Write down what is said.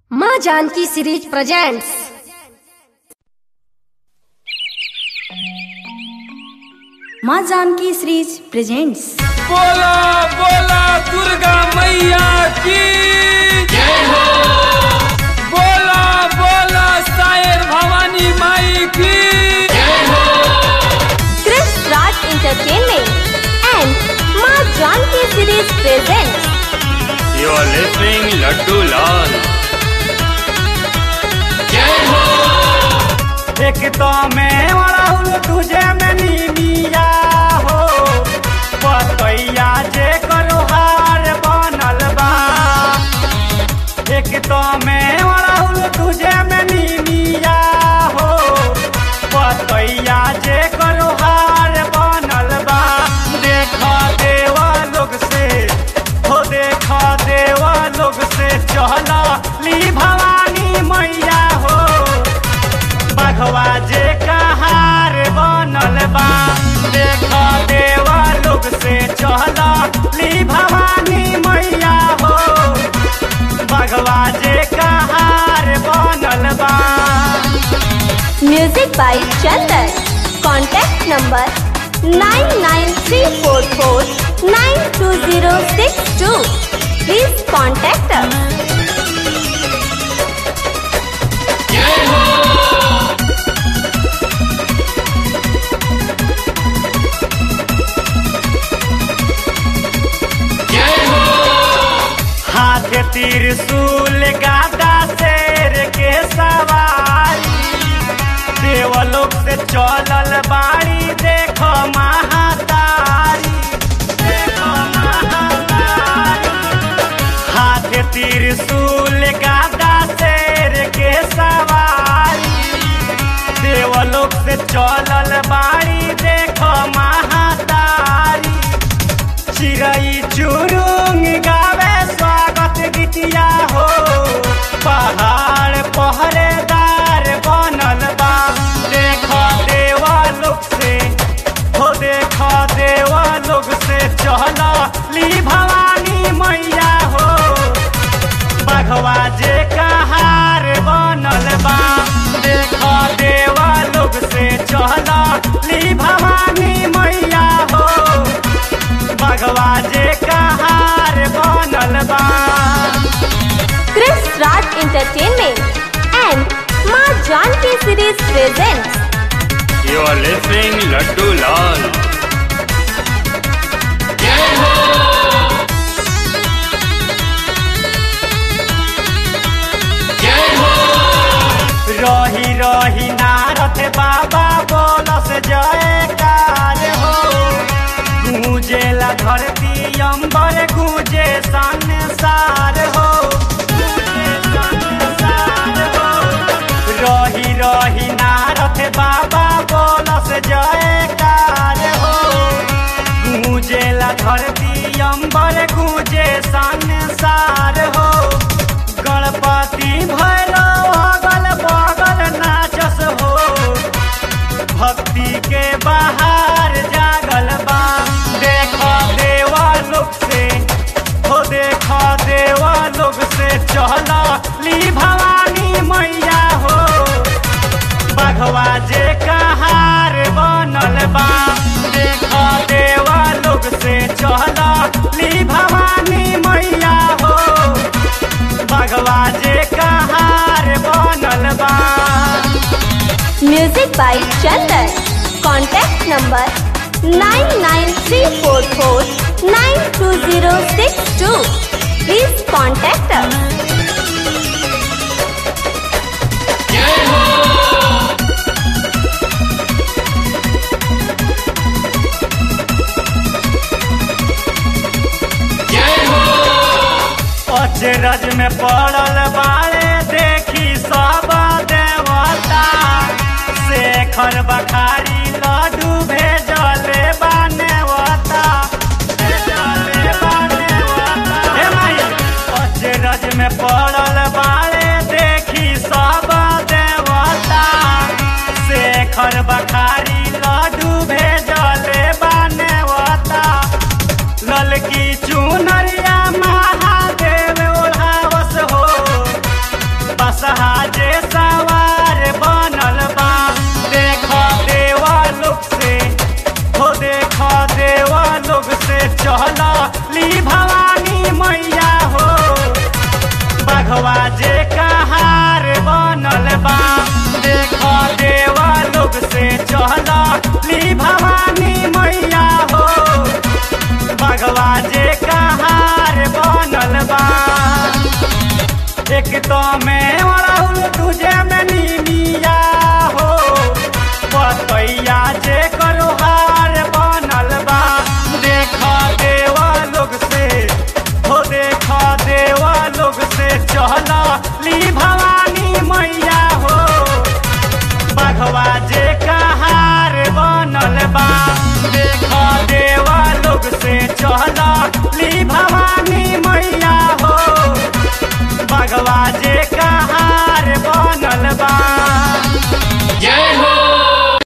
माँ Janaki series presents माँ Janaki series presents बोला बोला दुर्गा मैया की जय हो बोला बोला सायर भवानी माई की जय हो Chris Raj Entertainment and Ma Janki Series presents you are listening Laddu Lal जय हो एक तो मैं वड़ाउल तुझे में नीमिया हो पतैया जे करो हार बनल बा एक तो मैं वड़ाउल तुझे में नीमिया हो पतैया जे करो हार बनल बा देखा देवा लोग से हो देखा देवा लोग से चला ली भवानी मैया हो बघवा जे कहार बनल बा देख देवा लोग से चल ली भवानी मैया हो बघवा जे कहार बनल बा Music by Chandan. Contact number 99344920062. Please contact us. हाथ त्रिशूल गादा शेर के सवारी देवलोक से चलल बाड़ी देखो महातारी देखो महातारी हाथ त्रिशूल गादा शेर के सवारी देवलोक से चलल बाड़ी देखो महातारी चिड़ै चुरुंग गावे स्वागत गीतिया हो पहाड़ पहरेदार बनल बा देख देवा लोग से हो देख देवा लोग से चल ली भवानी मैया हो बघवा जे कहार बनल बा देख देवा लोग से चल ली भवानी मैया हो बघवा जे कहार बनल बा Chris Raj Entertainment and Ma Janki Series presents you are listening Laddu Lal जय हो जय हो रही रही नारद बाबा बोलस जयकार हो गूंजेला धरती अंबर गूंजे संसार हो गूंजे संसार हो। रही रही नारद बाबा बोलस जयकार हो गूंजेला धरती अंबर गूंजे संसार हो गणपति भैरव अगल बगल नाचस हो भक्ति के बाहर जागल बा देख देवा लोग से हो देख देवा लोग से चल ली भवानी मैया हो बघवा जे कहार बनल बा देख देवा लोग से चल ली भवानी मैया हो बघवा जे कहार बनल बा Music by Chandan. Contact number 99344920062. Please contact us. अचरज में पड़ल बाड़े देखी सब देवता शेखर बखारी लड्डू भेजले बानेवता भेजले बानेवता हे माई अचरज में पड़ल बाड़े देखी सब देवता शेखर बखारी लड्डू भेजले बानेवता ललकी चुनरिया महादेव ओढ़ावस हो भगवा जे कहार बनल बा देख देवा लोग से चल ली भवानी मैया हो भगवा जे कहार बनल बा एक तो में राहुल तुझे में नीमिया हो बतैया जे करो हार बनल बा देख देवा लोग से हो देख देवा लोग से चल ली भवानी मैया हो बघवा जे कहार बनल बा देख देवा लोग से चल ली भवानी मैया हो बघवा जे